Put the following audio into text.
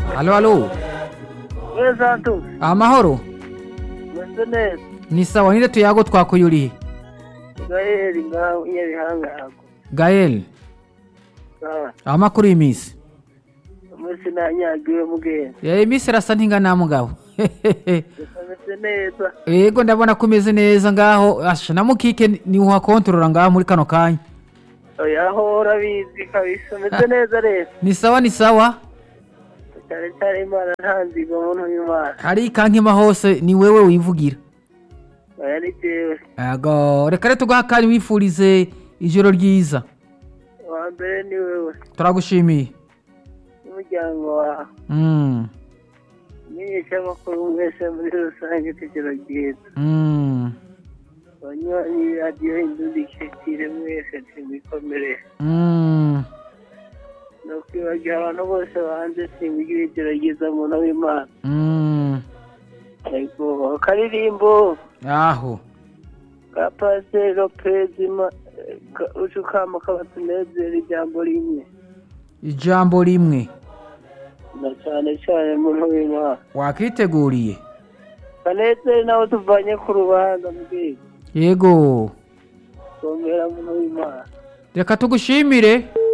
Halo halo. we santos Amahoro. meze neza Ni sawa ninde tuyago twakuyuriye? gaheri ngaho nyabihangago Gael. Amakuru y'imisi. umunsi nanyagiwe mugenda Eh imisi irasa ntingana mugabo. meze neza Yego ndabona ko umeze neza ngaho asha na mukike ni uhakontorora ngaho muri kano kanya. oya aho urabizi kabisa meze neza rero Ni sawa ni sawa. cyane cyane imana nta nzigo muntu w'imana Hari kankima hose ni wewe wivugira. oya ni jewe Yego reka rero tuguha akanya wifurize ijoro ryiza. uwa mbere ni wewe Turagushimiye. n'umuryango wawe Mm. n'inyeshamakuru mwese muri rusange kigero ryiza Mm. abanywanyi radiyo indundi kekire mwese ntimikomerere Mm. ni ukwibagira abantu bose banze simbigira ijoro ryiza muntu w'imana Mm. yego akaririmbo Aho. ka pasiteri lopezi uca ukama kabatunezera ijambo rimwe Ijambo rimwe na cyane cyane muntu w'imana wakiteguriye. kanezere nawe tuvanye ku rubanza mbwira Yego. komera muntu w'imana Reka tugushimire.